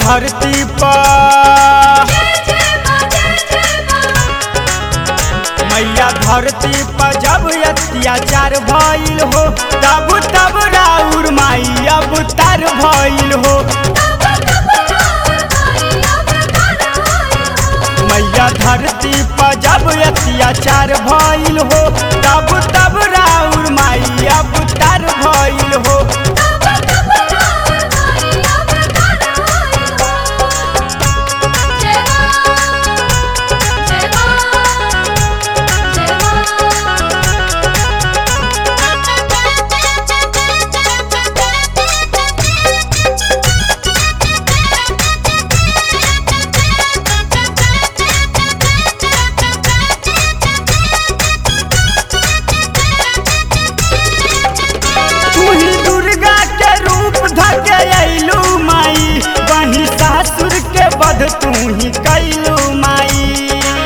धरती पर मैया धरती पर जब अत्याचार भइल हो तब तब राउर माई अवतार भइल हो मैया धरती पर जब अत्याचार भइल हो तब तब राउर माई अवतार भइल हो तू ही दुर्गा के रूप धके अइलू माई बनी सासुर के बध तू ही कैलू माई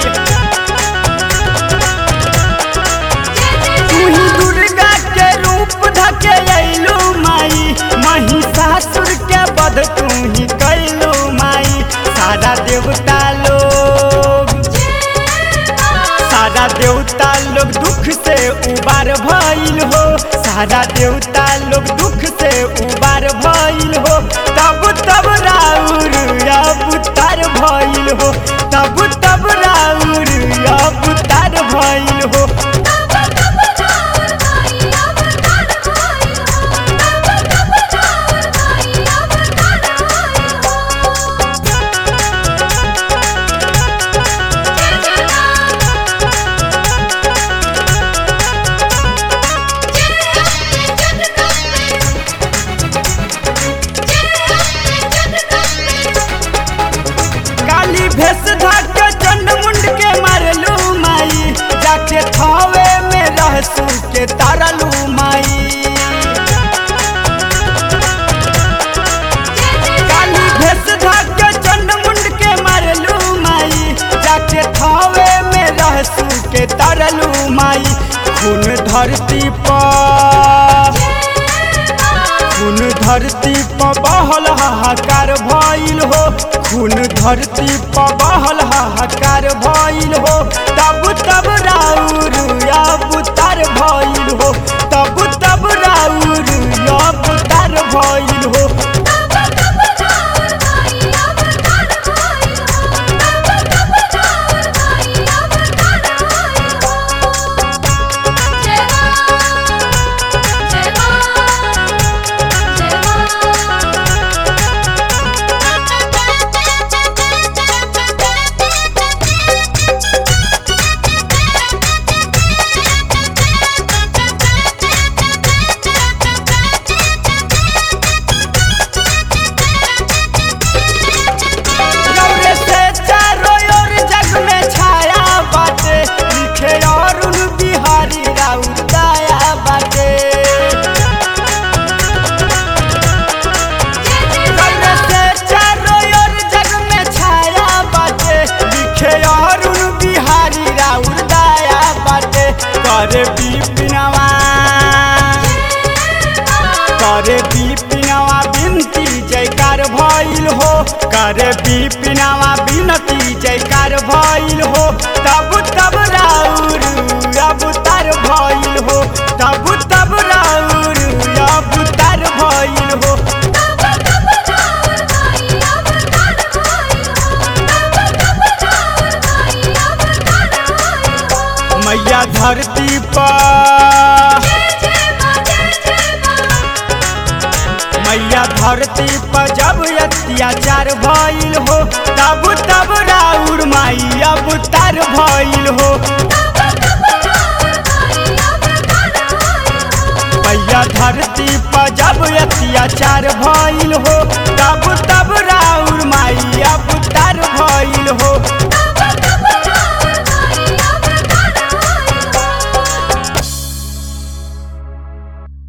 तू ही दुर्गा के रूप धके अइलू माई महिषासुर के बध तू ही कैलू माई सारा देवता लोग सारा देवता लोग दुख से उबार भइल हो सारा देवता लोग दुख से उबार भइल हो तब तब राउर अवतार भइल हो तब तब राउर अवतार भइल हो काली भेष धाके चंड मुंड के मारलू माई जाके थावे में रहसू के तारलू माई काली भेष धाके चंड मुंड के मारलू माई जाके थावे में रहसू के तारलू माई खून धरती पर खून धरती पर बहल हाहाकार भइल हो खून धरती पर बहल हाहाकार भइल हो तब तब राउर अवतार भइल हो तब तब राउर अवतार भइल हो गौरे से चारों ओर जग में छाया बाटे लिखे अरुण बिहारी राउर दया बाटे गौरे से चारों ओर जग में छाया बाटे लिखे अरुण बिहारी राउर दया बाटे करे बिपिनवा करे बिपिनवा बिनती जयकार भइल हो करे बिपिनवा बिनती जयकार भइल हो तब तब राउर अवतार भइल हो तब तब राउर अवतार भइल हो मैया धरती पर मैया धरती पर जब अत्याचार भइल हो तब तब राउर माई अवतार भइल हो मैया धरती पर जब अत्याचार भइल हो तब